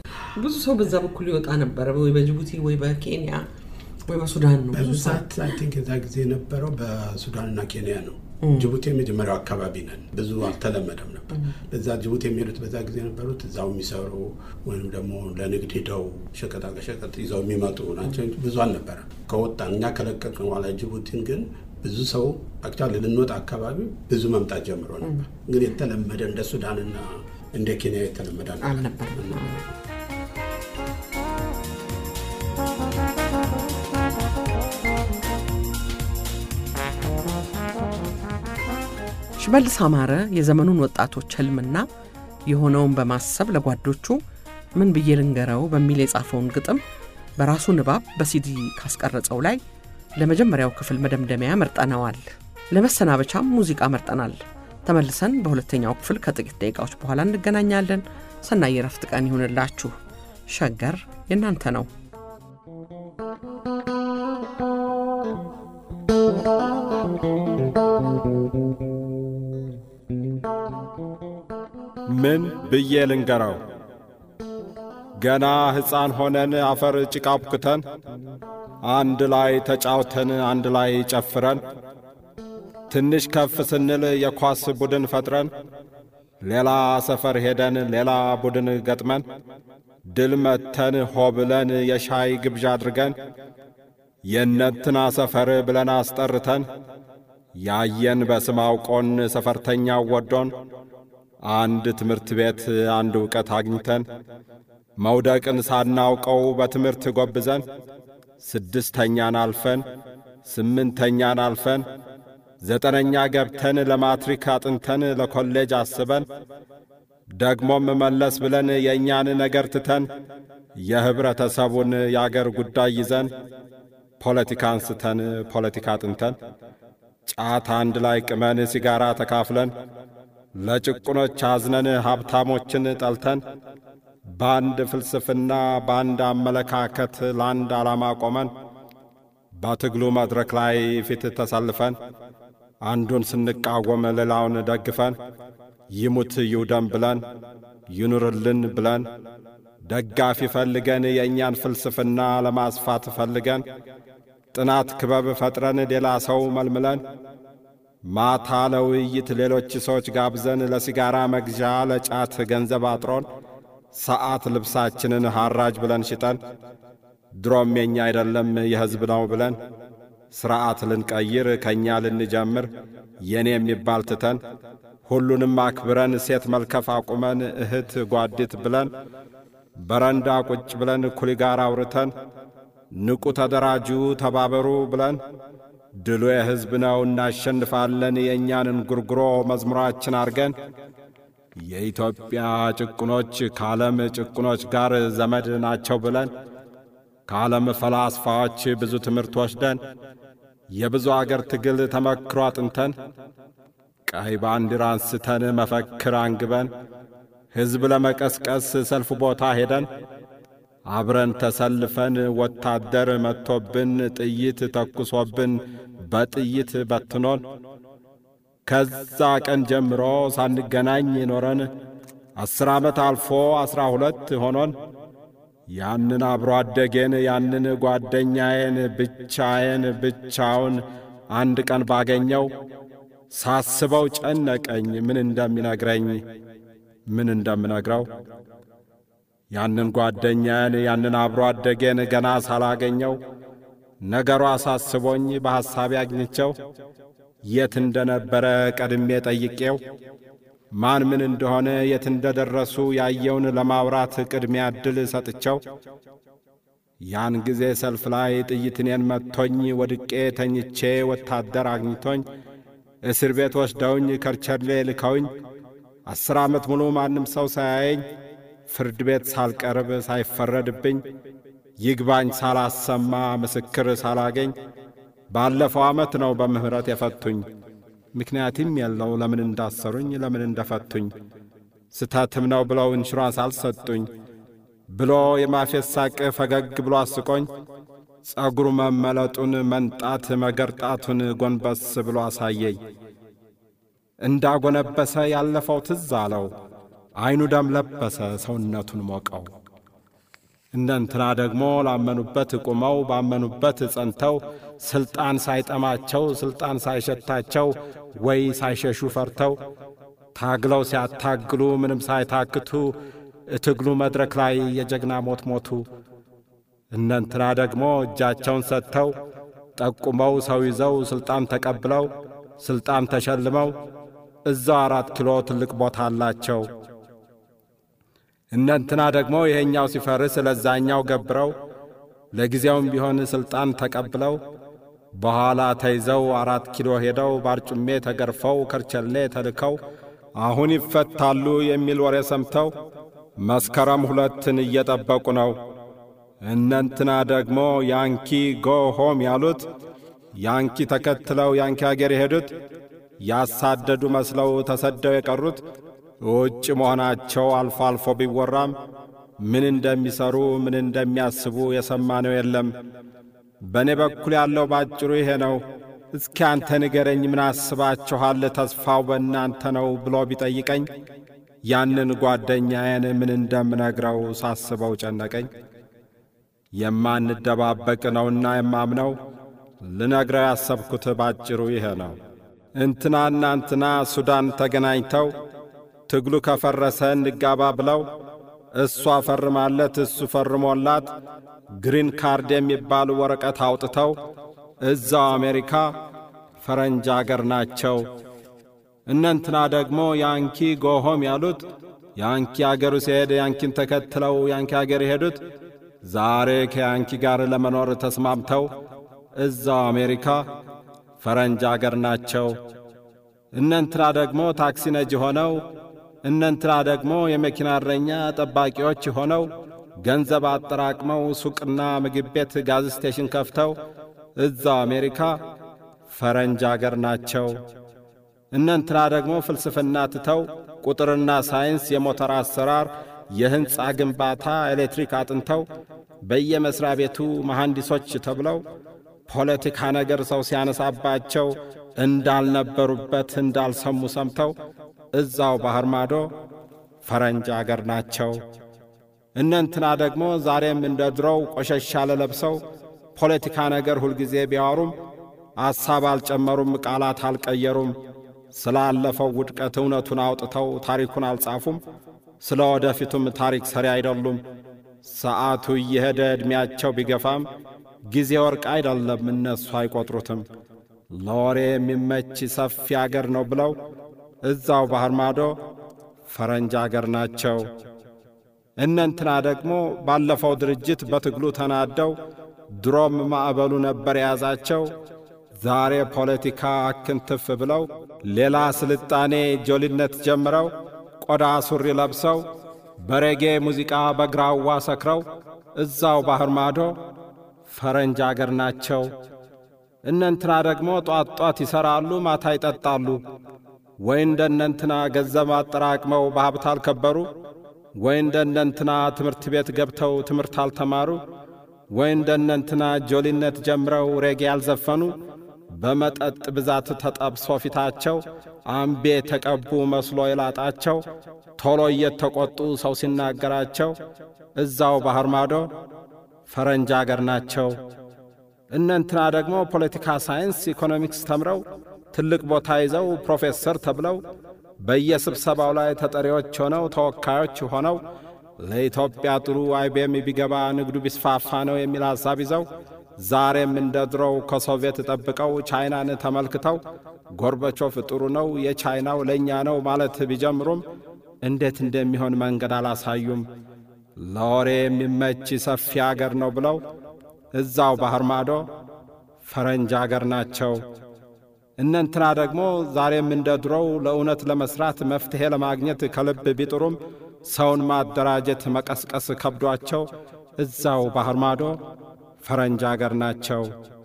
[SPEAKER 1] ብዙ ሰው በዛ በኩል ይወጣ ነበረ፣ ወይ በጅቡቲ ወይ በኬንያ ወይ በሱዳን ነው። ብዙ ሰው
[SPEAKER 3] በብዛት አይ ቲንክ የዛ ጊዜ የነበረው በሱዳንና ኬንያ ነው። ጅቡቲ የመጀመሪያው አካባቢ ነን። ብዙ አልተለመደም ነበር። ለዛ ጅቡቲ የሚሄዱት በዛ ጊዜ የነበሩት እዛው የሚሰሩ ወይም ደግሞ ለንግድ ሂደው ሸቀጣሸቀጥ ይዘው የሚመጡ ናቸው። ብዙ አልነበረም። ከወጣን እኛ ከለቀቅን በኋላ ጅቡቲን ግን ብዙ ሰው አክቹዋሊ ልንወጣ አካባቢ ብዙ መምጣት ጀምሮ ነበር። ግን የተለመደ እንደ ሱዳንና እንደ ኬንያ የተለመደ
[SPEAKER 1] አልነበረም። ሽመልስ አማረ የዘመኑን ወጣቶች ህልምና የሆነውን በማሰብ ለጓዶቹ ምን ብዬ ልንገረው በሚል የጻፈውን ግጥም በራሱ ንባብ በሲዲ ካስቀረጸው ላይ ለመጀመሪያው ክፍል መደምደሚያ መርጠነዋል። ለመሰናበቻም ሙዚቃ መርጠናል። ተመልሰን በሁለተኛው ክፍል ከጥቂት ደቂቃዎች በኋላ እንገናኛለን። ሰናይ የረፍት ቀን ይሁንላችሁ። ሸገር የእናንተ ነው።
[SPEAKER 2] ምን ብዬ ልንገረው? ገና ሕፃን ሆነን አፈር ጭቃ አቡክተን አንድ ላይ ተጫውተን አንድ ላይ ጨፍረን ትንሽ ከፍ ስንል የኳስ ቡድን ፈጥረን ሌላ ሰፈር ሄደን ሌላ ቡድን ገጥመን ድል መተን ሆ ብለን የሻይ ግብዣ አድርገን የነትና ሰፈር ብለን አስጠርተን ያየን በስም አውቆን ሰፈርተኛው ወዶን አንድ ትምህርት ቤት አንድ ዕውቀት አግኝተን መውደቅን ሳናውቀው በትምህርት ጎብዘን ስድስተኛን አልፈን ስምንተኛን አልፈን ዘጠነኛ ገብተን ለማትሪክ አጥንተን ለኮሌጅ አስበን ደግሞም መለስ ብለን የእኛን ነገር ትተን የኅብረተሰቡን የአገር ጉዳይ ይዘን ፖለቲካ አንስተን ፖለቲካ አጥንተን ጫት አንድ ላይ ቅመን ሲጋራ ተካፍለን ለጭቁኖች አዝነን ሀብታሞችን ጠልተን በአንድ ፍልስፍና በአንድ አመለካከት ለአንድ ዓላማ ቆመን በትግሉ መድረክ ላይ ፊት ተሰልፈን አንዱን ስንቃወም ሌላውን ደግፈን ይሙት ይውደም ብለን ይኑርልን ብለን ደጋፊ ፈልገን የእኛን ፍልስፍና ለማስፋት ፈልገን ጥናት ክበብ ፈጥረን ሌላ ሰው መልምለን ማታ ለውይይት ሌሎች ሰዎች ጋብዘን ለሲጋራ መግዣ ለጫት ገንዘብ አጥሮን ሰዓት ልብሳችንን ሐራጅ ብለን ሽጠን ድሮም የኛ አይደለም የሕዝብ ነው ብለን ሥርዓት ልንቀይር ከእኛ ልንጀምር የኔ የሚባል ትተን ሁሉንም አክብረን ሴት መልከፍ አቁመን እህት ጓዲት ብለን በረንዳ ቁጭ ብለን ኩሊ ጋር አውርተን ንቁ ተደራጁ ተባበሩ ብለን ድሉ የሕዝብ ነው እናሸንፋለን የእኛንን ጉርጉሮ መዝሙራችን አርገን የኢትዮጵያ ጭቁኖች ከዓለም ጭቁኖች ጋር ዘመድ ናቸው ብለን ከዓለም ፈላስፋዎች ብዙ ትምህርት ወስደን የብዙ አገር ትግል ተመክሮ አጥንተን ቀይ ባንዲራ አንስተን መፈክር አንግበን ሕዝብ ለመቀስቀስ ሰልፍ ቦታ ሄደን አብረን ተሰልፈን ወታደር መጥቶብን ጥይት ተኩሶብን በጥይት በትኖን ከዛ ቀን ጀምሮ ሳንገናኝ ኖረን አስር ዓመት አልፎ ዐሥራ ሁለት ሆኖን ያንን አብሮ አደጌን ያንን ጓደኛዬን ብቻዬን ብቻውን አንድ ቀን ባገኘው ሳስበው ጨነቀኝ ምን እንደሚነግረኝ ምን እንደምነግረው ያንን ጓደኛዬን ያንን አብሮ አደጌን ገና ሳላገኘው ነገሩ አሳስቦኝ በሐሳቤ አግኝቸው የት እንደነበረ ቀድሜ ጠይቄው ማን ምን እንደሆነ የት እንደደረሱ ያየውን ለማውራት ቅድሚያ ዕድል ሰጥቸው ያን ጊዜ ሰልፍ ላይ ጥይት እኔን መጥቶኝ ወድቄ ተኝቼ ወታደር አግኝቶኝ እስር ቤት ወስደውኝ ከርቸሌ ልከውኝ አስር ዓመት ሙሉ ማንም ሰው ሳያየኝ ፍርድ ቤት ሳልቀርብ ሳይፈረድብኝ ይግባኝ ሳላሰማ ምስክር ሳላገኝ ባለፈው ዓመት ነው በምሕረት የፈቱኝ። ምክንያትም የለው ለምን እንዳሰሩኝ ለምን እንደፈቱኝ ስተትም ነው ብለው ኢንሹራንስ አልሰጡኝ ብሎ የማፌት ሳቅ ፈገግ ብሎ አስቆኝ ጸጉሩ መመለጡን መንጣት መገርጣቱን ጎንበስ ብሎ አሳየኝ። እንዳጎነበሰ ያለፈው ትዝ አለው። ዐይኑ ደም ለበሰ ሰውነቱን ሞቀው። እነንትና ደግሞ ላመኑበት ቁመው ባመኑበት ጸንተው ሥልጣን ሳይጠማቸው ሥልጣን ሳይሸታቸው ወይ ሳይሸሹ ፈርተው ታግለው ሲያታግሉ ምንም ሳይታክቱ እትግሉ መድረክ ላይ የጀግና ሞት ሞቱ። እነንትና ደግሞ እጃቸውን ሰጥተው ጠቁመው ሰው ይዘው ሥልጣን ተቀብለው ሥልጣን ተሸልመው እዛው አራት ኪሎ ትልቅ ቦታ አላቸው። እነንትና ደግሞ ይሄኛው ሲፈርስ ለዛኛው ገብረው ለጊዜውም ቢሆን ሥልጣን ተቀብለው በኋላ ተይዘው አራት ኪሎ ሄደው ባርጩሜ ተገርፈው ከርቸሌ ተልከው አሁን ይፈታሉ የሚል ወሬ ሰምተው መስከረም ሁለትን እየጠበቁ ነው። እነንትና ደግሞ ያንኪ ጎ ሆም ያሉት ያንኪ ተከትለው ያንኪ አገር የሄዱት ያሳደዱ መስለው ተሰደው የቀሩት ውጭ መሆናቸው አልፎ አልፎ ቢወራም ምን እንደሚሰሩ ምን እንደሚያስቡ የሰማነው የለም። በእኔ በኩል ያለው ባጭሩ ይሄ ነው። እስኪ አንተ ንገረኝ፣ ምን አስባችኋል? ተስፋው በእናንተ ነው ብሎ ቢጠይቀኝ ያንን ጓደኛዬን ምን እንደምነግረው ሳስበው ጨነቀኝ። የማንደባበቅ ነውና የማምነው ልነግረው ያሰብኩት ባጭሩ ይሄ ነው። እንትናና እንትና ሱዳን ተገናኝተው ትግሉ ከፈረሰ እንጋባ ብለው እሷ ፈርማለት እሱ ፈርሞላት ግሪን ካርድ የሚባል ወረቀት አውጥተው እዛው አሜሪካ ፈረንጅ አገር ናቸው። እነንትና ደግሞ ያንኪ ጎሆም ያሉት ያንኪ አገሩ ሲሄድ ያንኪን ተከትለው ያንኪ አገር የሄዱት ዛሬ ከያንኪ ጋር ለመኖር ተስማምተው እዛው አሜሪካ ፈረንጅ አገር ናቸው። እነንትና ደግሞ ታክሲ ነጂ ሆነው እነንትና ደግሞ የመኪና እረኛ ጠባቂዎች ሆነው ገንዘብ አጠራቅመው ሱቅና ምግብ ቤት ጋዝ ስቴሽን ከፍተው እዛው አሜሪካ ፈረንጅ አገር ናቸው። እነንትና ደግሞ ፍልስፍና ትተው ቁጥርና ሳይንስ፣ የሞተር አሰራር፣ የሕንፃ ግንባታ፣ ኤሌክትሪክ አጥንተው በየመሥሪያ ቤቱ መሐንዲሶች ተብለው ፖለቲካ ነገር ሰው ሲያነሳባቸው እንዳልነበሩበት እንዳልሰሙ ሰምተው እዛው ባሕር ማዶ ፈረንጅ አገር ናቸው። እነንትና ደግሞ ዛሬም እንደ ድሮው ቆሸሽ ያለ ለብሰው ፖለቲካ ነገር ሁልጊዜ ቢያወሩም አሳብ አልጨመሩም፣ ቃላት አልቀየሩም። ስላለፈው ውድቀት እውነቱን አውጥተው ታሪኩን አልጻፉም። ስለ ወደፊቱም ታሪክ ሰሪ አይደሉም። ሰዓቱ እየሄደ ዕድሜያቸው ቢገፋም ጊዜ ወርቅ አይደለም፣ እነሱ አይቈጥሩትም። ለወሬ የሚመች ሰፊ አገር ነው ብለው እዛው ባሕር ማዶ ፈረንጅ አገር ናቸው። እነንትና ደግሞ ባለፈው ድርጅት በትግሉ ተናደው ድሮም ማዕበሉ ነበር የያዛቸው። ዛሬ ፖለቲካ አክንትፍ ብለው ሌላ ስልጣኔ ጆሊነት ጀምረው ቆዳ ሱሪ ለብሰው በሬጌ ሙዚቃ በግራዋ ሰክረው እዛው ባሕር ማዶ ፈረንጅ አገር ናቸው። እነንትና ደግሞ ጧት ጧት ይሠራሉ፣ ማታ ይጠጣሉ። ወይ እንደ እነንትና ገንዘብ አጠራቅመው በሀብት አልከበሩ፣ ወይ እንደ እነንትና ትምህርት ቤት ገብተው ትምህርት አልተማሩ፣ ወይ እንደ እነንትና ጆሊነት ጀምረው ሬጌ ያልዘፈኑ፣ በመጠጥ ብዛት ተጠብሶ ፊታቸው አምቤ ተቀቡ መስሎ የላጣቸው ቶሎ እየተቈጡ ሰው ሲናገራቸው እዛው ባሕር ማዶ ፈረንጅ አገር ናቸው። እነንትና ደግሞ ፖለቲካ ሳይንስ፣ ኢኮኖሚክስ ተምረው ትልቅ ቦታ ይዘው ፕሮፌሰር ተብለው በየስብሰባው ላይ ተጠሪዎች ሆነው ተወካዮች ሆነው ለኢትዮጵያ ጥሩ አይቤም ቢገባ ንግዱ ቢስፋፋ ነው የሚል ሐሳብ ይዘው ዛሬም እንደ ድሮው ከሶቪየት ጠብቀው ቻይናን ተመልክተው ጎርበቾፍ ጥሩ ነው የቻይናው ለእኛ ነው ማለት ቢጀምሩም እንዴት እንደሚሆን መንገድ አላሳዩም። ለወሬ የሚመች ሰፊ አገር ነው ብለው እዛው ባሕር ማዶ ፈረንጅ አገር ናቸው። እነንትና ደግሞ ዛሬም እንደ ድሮው ለእውነት ለመሥራት መፍትሔ ለማግኘት ከልብ ቢጥሩም ሰውን ማደራጀት መቀስቀስ ከብዷቸው እዛው ባሕር ማዶ ፈረንጅ አገር ናቸው።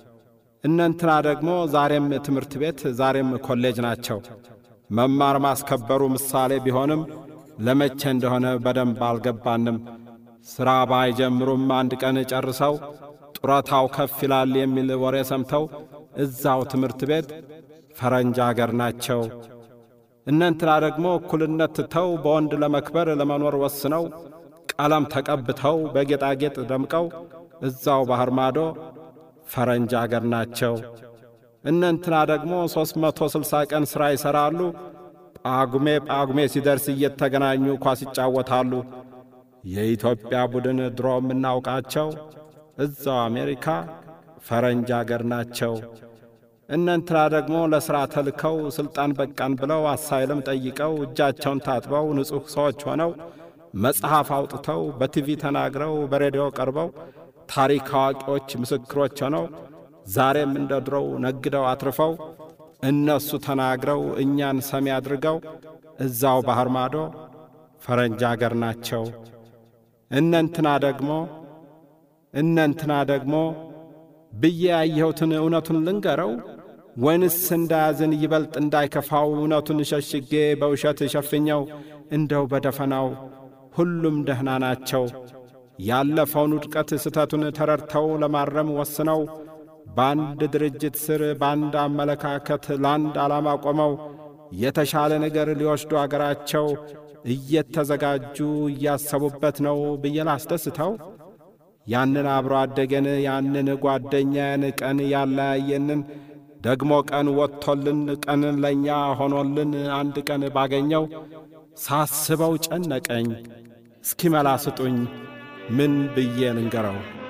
[SPEAKER 2] እነንትና ደግሞ ዛሬም ትምህርት ቤት ዛሬም ኮሌጅ ናቸው። መማር ማስከበሩ ምሳሌ ቢሆንም ለመቼ እንደሆነ በደንብ አልገባንም። ሥራ ባይጀምሩም አንድ ቀን ጨርሰው ጡረታው ከፍ ይላል የሚል ወሬ ሰምተው እዛው ትምህርት ቤት ፈረንጅ አገር ናቸው። እነንትና ደግሞ እኩልነት ትተው በወንድ ለመክበር ለመኖር ወስነው ቀለም ተቀብተው በጌጣጌጥ ደምቀው እዛው ባሕር ማዶ ፈረንጅ አገር ናቸው። እነንትና ደግሞ ሦስት መቶ ስልሳ ቀን ሥራ ይሠራሉ። ጳጉሜ ጳጉሜ ሲደርስ እየተገናኙ ኳስ ይጫወታሉ። የኢትዮጵያ ቡድን ድሮ የምናውቃቸው እዛው አሜሪካ ፈረንጅ አገር ናቸው። እነንትና ደግሞ ለሥራ ተልከው ሥልጣን በቃን ብለው አሳይለም ጠይቀው እጃቸውን ታጥበው ንጹሕ ሰዎች ሆነው መጽሐፍ አውጥተው በቲቪ ተናግረው በሬዲዮ ቀርበው ታሪክ አዋቂዎች ምስክሮች ሆነው ዛሬም እንደ ድሮው ነግደው አትርፈው እነሱ ተናግረው እኛን ሰሚ አድርገው እዛው ባሕር ማዶ ፈረንጅ አገር ናቸው። እነንትና ደግሞ እነንትና ደግሞ ብዬ ያየሁትን እውነቱን ልንገረው ወይንስ እንዳያዝን ይበልጥ እንዳይከፋው እውነቱን ሸሽጌ በውሸት ሸፍኘው እንደው በደፈናው ሁሉም ደህና ናቸው። ያለፈውን ውድቀት ስህተቱን ተረድተው ለማረም ወስነው በአንድ ድርጅት ስር በአንድ አመለካከት ለአንድ ዓላማ ቆመው የተሻለ ነገር ሊወስዱ አገራቸው እየተዘጋጁ እያሰቡበት ነው ብዬ ላስደስተው ያንን አብሮ አደገን ያንን ጓደኛዬን ቀን ያለያየንን ደግሞ ቀን ወጥቶልን ቀን ለእኛ ሆኖልን አንድ ቀን ባገኘው ሳስበው ጨነቀኝ። እስኪ መላ ስጡኝ ምን ብዬ ልንገረው?